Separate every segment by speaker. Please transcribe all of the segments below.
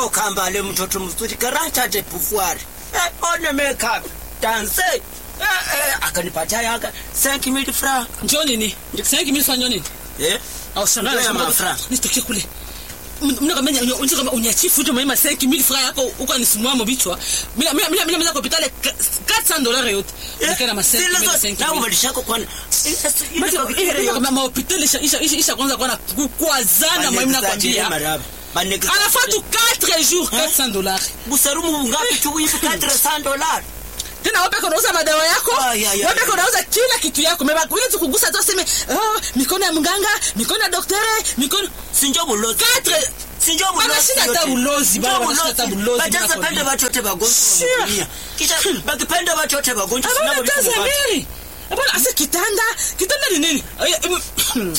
Speaker 1: oh kambale mtoto mzuri karata de pouvoir eh, one makeup danse eh, eh, akanipatia yaka 5000 francs
Speaker 2: njoo nini 5000 francs njoo nini
Speaker 1: eh
Speaker 2: au sana
Speaker 1: Ndio ya mafra.
Speaker 2: nitoke kule mnakamenya unataka kama unyachifu tu mama 5000 francs yako uko nisimua mbichwa mimi mimi mimi mimi kwa hospitali 400 dollars yote nikana ma 5000
Speaker 1: na
Speaker 2: 5000
Speaker 1: ubadilishako kwa
Speaker 2: mahopitali isha kwanza kwana kukwazana mwami nakwambia anafaa tu 4 jours 400 dollars
Speaker 1: busarumu ngapi tu hivi 400 dollars
Speaker 2: tena wapeke unauza madawa yako
Speaker 1: Ay, ay, ay,
Speaker 2: wapeke
Speaker 1: ay.
Speaker 2: unauza kila kitu yako meba ule tukugusa tu aseme oh, mikono ya mganga mikono ya doktere mikono
Speaker 1: sinjo bulozi
Speaker 2: Quatre.
Speaker 1: sinjo
Speaker 2: Bana shida hata bulozi, bana bana shida hata bulozi,
Speaker 1: bajaza
Speaker 2: bana
Speaker 1: pende
Speaker 2: kwa
Speaker 1: watu wote wagonjwa
Speaker 2: Sure.
Speaker 1: wa dunia kisha bakipenda watu wote wagonjwa
Speaker 2: abana
Speaker 1: sinabo
Speaker 2: kazi
Speaker 1: vitu watu
Speaker 2: mbili abana ase kitanda kitanda ni nini Ay, em,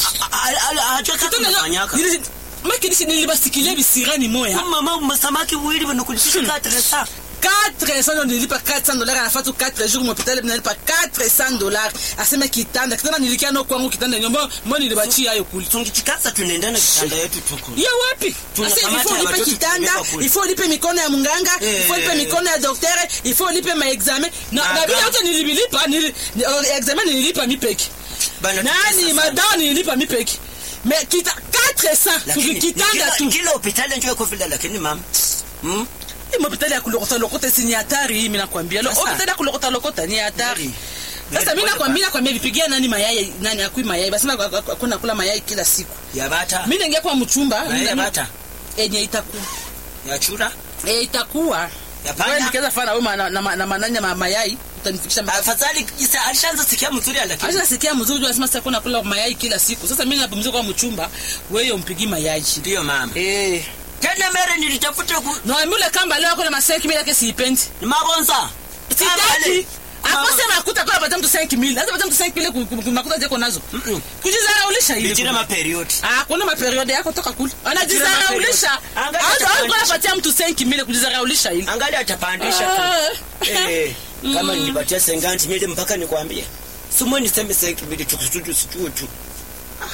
Speaker 1: acha kama
Speaker 2: kitanda
Speaker 1: unafanyaka
Speaker 2: nili- makilisi nilibasikilia bisirani moya
Speaker 1: mama masamaki wili wanakulipisha 400
Speaker 2: 400 ndo nilipa 400 dollars anafaa tu 4 jours mhopitali nalipa 400 dollars aseme kitanda kitanda nilikia no kwangu kitanda nyombo mbo nilibachia hayo kuli
Speaker 1: tungichikasa tunaendana kitanda yetu tuku
Speaker 2: ya wapi
Speaker 1: Tuna
Speaker 2: Asa,
Speaker 1: kamati
Speaker 2: ifo
Speaker 1: ya
Speaker 2: ulipe
Speaker 1: watoto
Speaker 2: kitanda
Speaker 1: kupeleka kule.
Speaker 2: ifo ulipe mikono ya munganga
Speaker 1: Eh.
Speaker 2: ifo ulipe mikono ya doktere ifo ulipe maexamen na
Speaker 1: Aga.
Speaker 2: na bila yote nilibilipa nili- ni- oh, examen nililipa mipeki
Speaker 1: Bana,
Speaker 2: nani
Speaker 1: sasa.
Speaker 2: madawa nililipa mipeki me kita 400
Speaker 1: Lakini,
Speaker 2: kitanda
Speaker 1: kila-
Speaker 2: tu
Speaker 1: kila hospitali njo iko vile lakini mama hmm?
Speaker 2: hii hospitali ya kulokota lokota si ni hatari hii mimi nakwambia Lo-
Speaker 1: Sasa.
Speaker 2: hospitali ya kulokota lokota ni hatari
Speaker 1: Very.
Speaker 2: sasa
Speaker 1: Very
Speaker 2: mimi
Speaker 1: pole
Speaker 2: nakwambia nakwambia vipigia nani mayai nani akui mayai basi kuna kula mayai kila siku
Speaker 1: ya bata
Speaker 2: mimi naingia kwa mchumba
Speaker 1: na ya
Speaker 2: mimi-
Speaker 1: bata
Speaker 2: yenye itakuwa
Speaker 1: ya chura
Speaker 2: eh itakuwa
Speaker 1: ya
Speaker 2: wewe
Speaker 1: panda
Speaker 2: nikiweza fana wewe na na na mananya ma mayai utanifikisha mpaka
Speaker 1: afadhali isa alishaanza sikia mzuri lakini
Speaker 2: Acha nasikia mzuri tu anasema sasa kuna kula mayai kila siku. Sasa mimi napumzika kwa mchumba, wewe umpigi mayai.
Speaker 1: ndio mama
Speaker 2: Eh.
Speaker 1: tena mere nilitafuta ku
Speaker 2: Na mbule kamba leo kuna maseki mimi yake siipendi.
Speaker 1: ni mabonza
Speaker 2: Sitaki.
Speaker 1: Mama.
Speaker 2: Akose makuta kwa pata mtu 5000. Hata pata mtu 5000 ku- ku- ku- makuta zako nazo.
Speaker 1: Mm-mm.
Speaker 2: Kujizaraulisha
Speaker 1: Bijira
Speaker 2: ile.
Speaker 1: maperiod
Speaker 2: Ah, kuna maperiode yako toka kule. Anajizaraulisha.
Speaker 1: Angalia
Speaker 2: Hata
Speaker 1: chakula.
Speaker 2: alikuwa anapatia mtu 5000 kujizaraulisha ile.
Speaker 1: angali atapandisha tu
Speaker 2: Ah.
Speaker 1: Eh, kama nilipatia senganti mili mpaka nikwambie sumo niseme senki mili tukusudu situo tu Ah,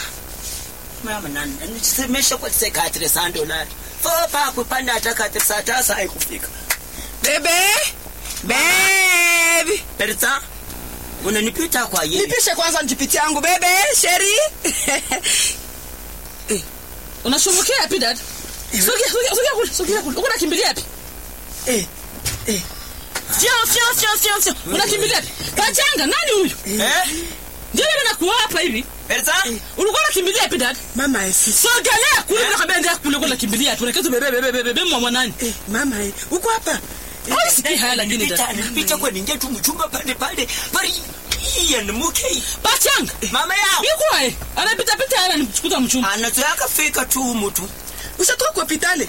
Speaker 1: mama nani nisemesha kwa sekatire sandolari fopa kupanda hata katire saa tasa haikufika
Speaker 3: Bebe. Baby.
Speaker 1: perza unanipita kwa yeye
Speaker 3: Nipishe kwanza njipiti yangu bebe, sheri.
Speaker 2: Unashumukia yapi dad? Sogea sogea sogea kule, sogea kule. Uko nakimbilia yapi?
Speaker 3: Eh. Eh.
Speaker 2: Fia fia fia fia fia. Unakimbilia yapi? Pachanga nani huyu?
Speaker 1: eh
Speaker 2: Ndio mimi nakuoa hapa hivi.
Speaker 1: perza
Speaker 2: Ulikuwa unakimbilia yapi dad?
Speaker 3: Mama eh, si.
Speaker 2: Sogelea kule bila kabla ndio kule kule kimbilia tu. Unaketu bebe bebe bebe bebe mwa nani?
Speaker 3: Eh, mama eh. Uko hapa?
Speaker 2: Au sikii haya lakini
Speaker 1: nilipita
Speaker 2: dad.
Speaker 1: nilipita kwa ningia tu mchumba pale pale pale iya ni muke
Speaker 2: Pachanga.
Speaker 1: mama yao
Speaker 2: Yuko wae. Anapita pita haya nimchukuta mchumba.
Speaker 1: anazoyaka fika tu mtu
Speaker 3: Ushatoka kwa hospitali?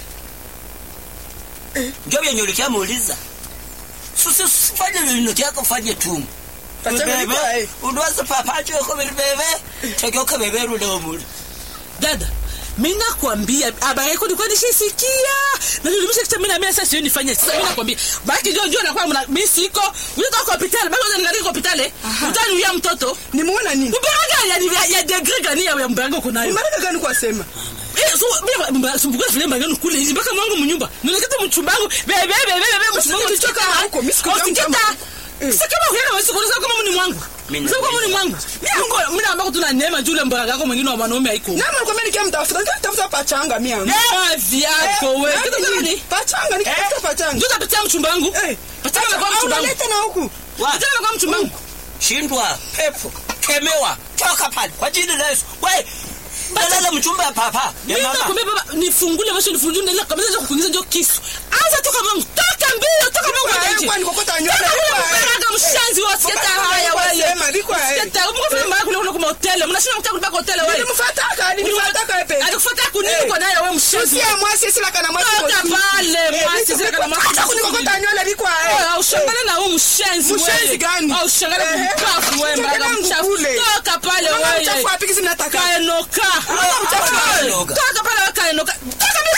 Speaker 1: ndio vyenye muuliza susi usifanye vinoti yako fanye tu
Speaker 3: Pachanga
Speaker 1: Bebe,
Speaker 3: niko eh.
Speaker 1: undoza papacho ko bebe tokoka bebe rulo muli
Speaker 2: Dada. Mimi nakwambia habari yako nilikuwa nishisikia. Na nilimisha kitu mimi na mimi sasa sioni nifanye. Sasa mimi nakwambia. Baki ndio ndio nakuwa mna mimi siko. Unatoka kwa hospitali. Baki unaniangalia kwa hospitali. Utani uya mtoto.
Speaker 3: Nimuona nini?
Speaker 2: Mbaraga ya ya degree gani ya mbaraga uko nayo?
Speaker 3: Maraka gani kwa sema?
Speaker 2: Eh, so mimi sumbuka vile mbaraga kule hizi mpaka mwangu mnyumba. Nileketa mchumbangu. Bebe bebe bebe mchumbangu
Speaker 3: nilichoka huko, mimi sikujua mchumba.
Speaker 2: Sasa kama ukienda wewe sikuna kama mni mwangu.
Speaker 1: Mimi
Speaker 2: Sasa kama mni mwangu. Mimi ngo mimi ambako tuna neema jule mbaraga yako mwingine wa wanaume haiko.
Speaker 3: Nama nikwambia nikia mtafuta, nikia tafuta pachanga mimi.
Speaker 2: Neema vyako wewe.
Speaker 3: Eh,
Speaker 2: Kitu
Speaker 3: nini?
Speaker 2: gani?
Speaker 3: Pachanga, nikitafuta pachanga.
Speaker 2: Ndio utapitia mchumbangu.
Speaker 3: Eh.
Speaker 2: Pachanga kwa
Speaker 3: Au
Speaker 2: mchumbangu.
Speaker 3: unaleta na huku.
Speaker 1: wa
Speaker 2: Pachanga kwa mchumbangu.
Speaker 1: shindwa pepo kemewa toka pale kwa jina la Yesu we dalala mchumba ya papa ya
Speaker 2: Mimi
Speaker 1: mama
Speaker 2: nakwambia baba nifungule macho nifungule ndio kabisa ndio kukuingiza ndio kisu. Anza toka mwangu. Toka mbio, toka mwangu
Speaker 3: Biko,
Speaker 2: nje.
Speaker 3: eh, kwani kokota nywele,
Speaker 2: Toka
Speaker 3: biko,
Speaker 2: wewe
Speaker 3: eh.
Speaker 2: mbaraga mshanzi wa sketa haya wewe.
Speaker 3: Sema, biko, eh.
Speaker 2: Sketa, mko vile mbaraga kule kule kwa hotel. Mnashinda mtaka kulipa kwa hotel wewe.
Speaker 3: Nilimfuataka, nilimfuataka wewe pesa.
Speaker 2: Alikufuata kunini
Speaker 3: Eh.
Speaker 2: kwa naye wewe mshanzi.
Speaker 3: Usiye mwasi sila kana mwasi.
Speaker 2: Toka
Speaker 3: kwa-
Speaker 2: pale,
Speaker 3: Eh,
Speaker 2: mwasi
Speaker 3: biko,
Speaker 2: sila kana
Speaker 3: biko,
Speaker 2: mwasi.
Speaker 3: acha kunikokota nywele biko eh.
Speaker 2: Oh, ushangane na huyu mshenzi wewe.
Speaker 3: Mshenzi gani?
Speaker 2: Oh, ushangane
Speaker 3: Ehe.
Speaker 2: kumpafu wewe mbaraga
Speaker 3: Ushangane
Speaker 2: mchafu.
Speaker 3: ngukule.
Speaker 2: Toka pale
Speaker 3: Mama
Speaker 2: wewe.
Speaker 3: mchafu wapi kisi mnataka?
Speaker 2: Kaenoka.
Speaker 1: Mama mchafu
Speaker 2: Toka.
Speaker 1: kaenoka.
Speaker 2: Toka pale wewe kaenoka. Toka mimi.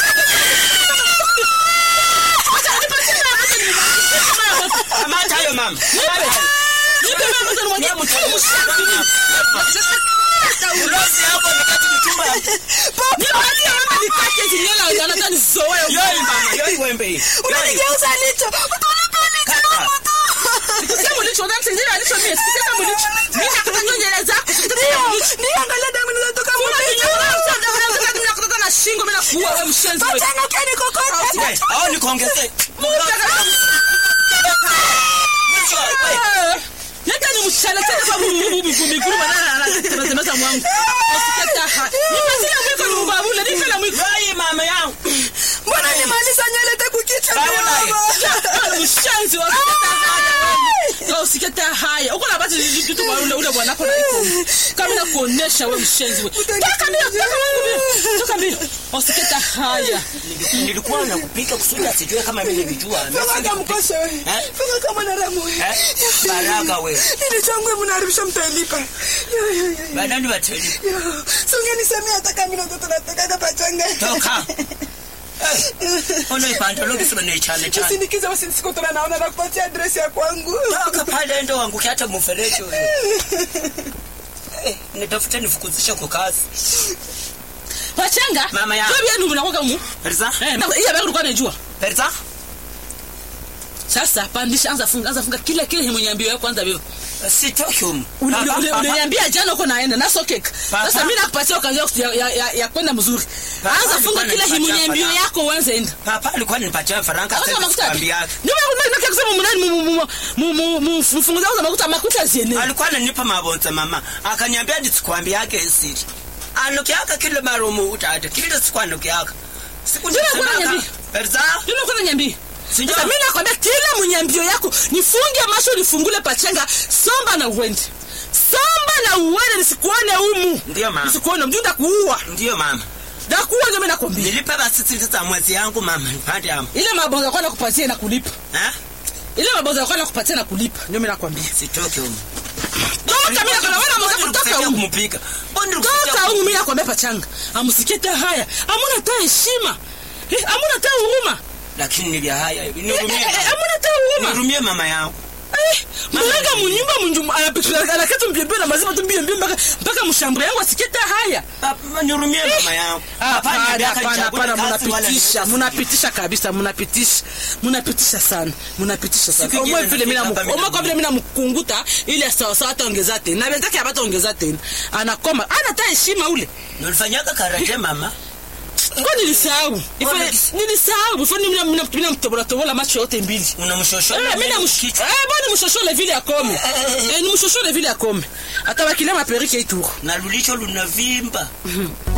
Speaker 2: Acha nipatie na hapo ni
Speaker 1: kamata hayo mama
Speaker 2: Nipe mama mtoto mwenye mshenzi.
Speaker 1: ulozi hapo nikati mchumba
Speaker 2: Nipatie mama nikate zinyela anataka nizoe.
Speaker 1: yoi mama yoi hii.
Speaker 3: unanigeuza licho utanipa licho
Speaker 1: Kaka.
Speaker 3: na moto
Speaker 2: Sema ulicho ngani sasa alicho mimi. Sasa ulicho. Mimi nakata nywele zako.
Speaker 3: ndio ndio angalia damu inatoka mlicho
Speaker 2: Nakutoka na shingo mimi nakuua wewe mshenzi wewe.
Speaker 3: Pachanga ukeni kokote
Speaker 1: Eh, au nikuongezee.
Speaker 2: Leta ni mchana tena kwa miguru banana anatemeza mwangu. Usikata ha. Nimezia mwiko ni mbabule nikala mwiko.
Speaker 1: Wewe mama yangu.
Speaker 3: mbona nimaliza nywele te kukicha
Speaker 1: Baba naye.
Speaker 2: Wewe mshenzi wa usikata haya. Wewe usikata haya. Uko na bati vitu kwa ule ule bwana wako na iko. Kama nakuonesha wewe mshenzi wewe. Toka mbio, toka mbio. Toka mbio. Usikata haya.
Speaker 1: Niliku- Nilikuwa nakupika kusudi asijue kama mimi nilijua.
Speaker 3: Fanga mkoshe we
Speaker 1: Eh?
Speaker 3: Fanga kama na ramu we
Speaker 1: Eh? Baraka wewe.
Speaker 3: Ili changu we mnaharibisha mtailipa Yo, yo, yo, yo.
Speaker 1: Badani wateli.
Speaker 3: Yo, si ungenisemea hata kama mimi ndo tunataka pachanga
Speaker 1: Toka. Eh, Ona ipandalo kisema ni chane chane.
Speaker 3: usindikize usinisikotola naona nakupatia adresi ya kwangu
Speaker 1: Toka pale ndo wangu hata mfereji wewe. Eh, nitafute nifukuzishe kwa kazi.
Speaker 2: Wachanga.
Speaker 1: Mama yangu.
Speaker 2: Wewe ndio unakuwa mu.
Speaker 1: Perza?
Speaker 2: Eh, na hiyo bado ulikuwa unajua.
Speaker 1: Perza?
Speaker 2: Sasa pandisha anza funga anza funga kila kile mwenyambio yako kwanza wewe.
Speaker 1: Sitoki humu.
Speaker 2: Ule- ule-
Speaker 1: Papa,
Speaker 2: ule-
Speaker 1: papa.
Speaker 2: Uliniambia jana uko naenda na sokek.
Speaker 1: Papa.
Speaker 2: Sasa mimi nakupatia kazi ya, ya, ya, ya kwenda mzuri.
Speaker 1: Papa
Speaker 2: Anza funga
Speaker 1: alikuwa
Speaker 2: kila
Speaker 1: ananipatia
Speaker 2: himunyambio
Speaker 1: faranga.
Speaker 2: yako uanze enda.
Speaker 1: Papa alikuwa ananipatia faranga
Speaker 2: Sasa
Speaker 1: sasa
Speaker 2: makuta.
Speaker 1: sikwambia.
Speaker 2: Ndio maana unataka kusema mnani mu mu mu mu mu mfunguza za makuta makuta ziene.
Speaker 1: Alikuwa ananipa mabonza mama. Akaniambia nisikwambia yake siri. Anukiaka kile marumu utata. Kile sikwanukiaka. Siku
Speaker 2: Ndio alikuwa
Speaker 1: nisemaka.
Speaker 2: ananiambia.
Speaker 1: Perza?
Speaker 2: Ndio uko nyambi.
Speaker 1: Sindio?
Speaker 2: Sasa mimi nakwambia kila mnyambio yako nifunge macho nifungule pachenga somba na uende. Somba na uende nisikuone humu.
Speaker 1: Ndio mama.
Speaker 2: Nisikuone mjunda kuua.
Speaker 1: Ndio mama.
Speaker 2: Ndakuua ndio mimi nakwambia.
Speaker 1: Nilipe basi sisi za mwezi yangu mama. Nipande hapo.
Speaker 2: Ile mabonzo yako nakupatia na kulipa.
Speaker 1: Eh?
Speaker 2: Ile mabonzo yako nakupatia na kulipa. Ndio mimi nakwambia.
Speaker 1: Sitoki humu.
Speaker 2: Toka mimi nakwambia wana mwanzo kutoka
Speaker 1: Nilikusaidia
Speaker 2: humu.
Speaker 1: kumpika. Mbona
Speaker 2: Toka
Speaker 1: nilikusaidia
Speaker 2: humu mimi nakwambia pachanga. Amusikete haya. Amuna ta heshima. Eh, amuna ta huruma.
Speaker 1: lakini nilia haya
Speaker 2: Eh,
Speaker 1: nihurumie
Speaker 2: eh, eh, amuna ta huruma.
Speaker 1: nihurumie mama yangu
Speaker 2: Eh, mwenga munyumba munjumu anapikira anakata mbiembe na mazima tu mbiembe mpaka mpaka mshambure yangu asikete haya.
Speaker 1: Papa, nihurumie mama yangu Papa,
Speaker 2: Hapana,
Speaker 1: niambia
Speaker 2: hapana,
Speaker 1: kanichague
Speaker 2: hapana,
Speaker 1: kazi wala
Speaker 2: munapitisha,
Speaker 1: niweze
Speaker 2: munapitisha kabisa, munapitisha, munapitisha sana, munapitisha sana.
Speaker 1: Siku ingine
Speaker 2: Omwe vile mimi
Speaker 1: nafika hapa
Speaker 2: namu, omwe kwa
Speaker 1: mimi
Speaker 2: vile mimi namkunguta ile sawa sawa hata ongeza tena. Na wenzake hapata ongeza tena. Anakoma, ana hata heshima ule.
Speaker 1: nilifanyaka karate mama
Speaker 2: Kwa nilisahau. Ife
Speaker 1: Mbona-
Speaker 2: nilisahau, before mimi mimi mimi mtobola tobola macho yote mbili.
Speaker 1: unamshosho
Speaker 2: Eh, mimi namsh. Eh, bwana mshoshole vile akome. Eh, ni mshoshole vile akome. Atabakilia maperike ituru.
Speaker 1: na lulicho lunavimba